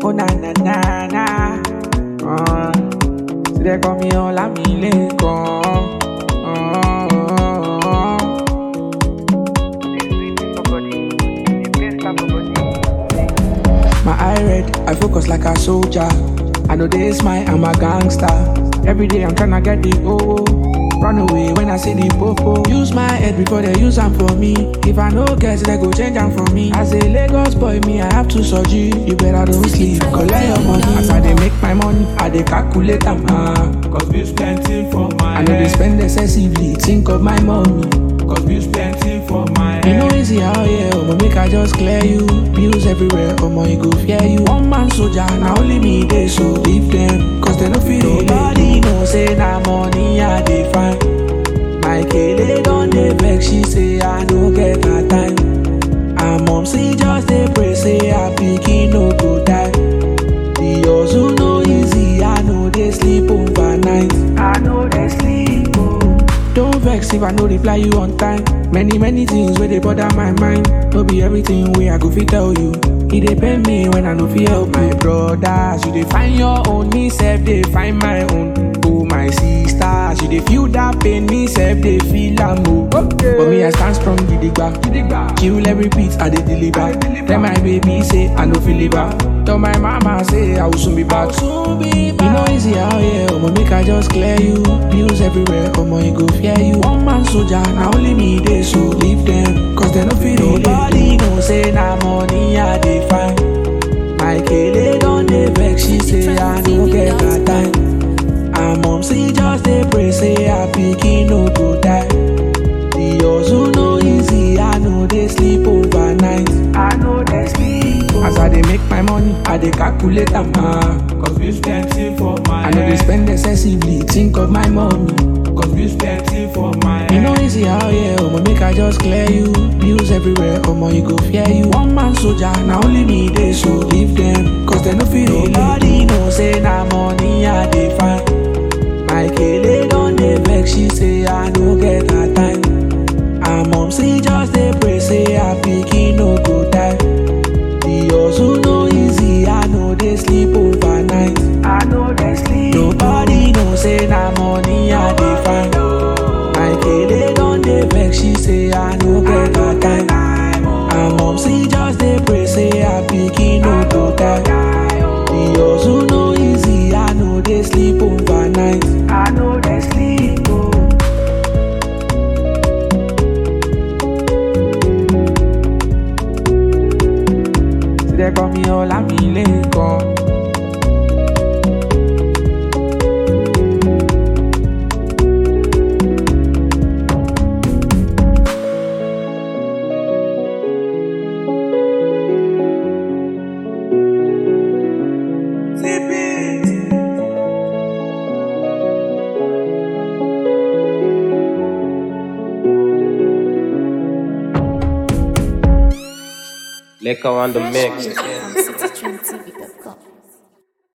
Oh na na na na. Uh, so they call me Olamilekan. Uh, my eye red, I focus like a soldier. I know they smile, I'm a gangster. Every day I'm tryna get the oh. Run away when I see the popo. Use my head before they use them for me. If I no get, they go change them for me. As a Lagos boy, me I have to surgery. You better don't sleep, collect your money. As I they make my money, I they calculate them. Ah. Cause bills plenty for my I know they head. spend excessively. Think of my money. Cause bills plenty for my You know head. easy how yeah, I'ma make I just clear you. Bills everywhere, I'ma you go fear you. One man soldier, now only me they so leave them, cause they no feel Nobody know say na money I dey find. My kele don dey vex, she say I no get her time. And mom see just dey pray say her pikin no go die. The hustle no easy, I know they sleep overnight. I know they sleep. Oh. Don't vex if I no reply you on time. Many, many things where they bother my mind. No be everything where I go fit tell you. It dey pain me when I no feel help my brothers. You dey find your own, me self dey find my own. Oh my sisters, you dey feel that pain, me self dey feel am oh. But me I stand strong, gidigba. gidigba. Kill every beat I dey deliver. Tell my baby say I no feel liver. Tell my mama say I will soon be back. Soon be back. You know easy how yeah, I'ma make I just clear you. Bills everywhere, I'ma you go fear you. One man soldier, now only me they so leave them, cause they no feel Nobody know say na money I dey find. My kele don dey vex, she say I no get her time. And mom see just dey pray say her pikin no go die. The hustle no easy, I know they sleep overnight. I know they sleep. As I dey make my money, I dey calculate am. Ah. Cause bills plenty for my I know they head. spend excessively, think of my money. Cause bills plenty for my You head. know easy how yeah, I'ma make I just clear you. Bills everywhere, I'ma you go fear you. One man soldier, now only me they so leave them, cause they no feel Nobody know say na money I dey find. My kele don dey vex, she say I no get her time. And mom see just dey pray say her pikin no go die. The hustle no easy, I know they sleep overnight. I know they sleep. Nobody know say na money I dey find. My kele don dey vex, she say I no get her time. And mom see just dey pray say her pikin no go die. The hustle no easy, I know they sleep overnight. I know they sleep. Oh. So they call me Olamilekan. Leka on the mix.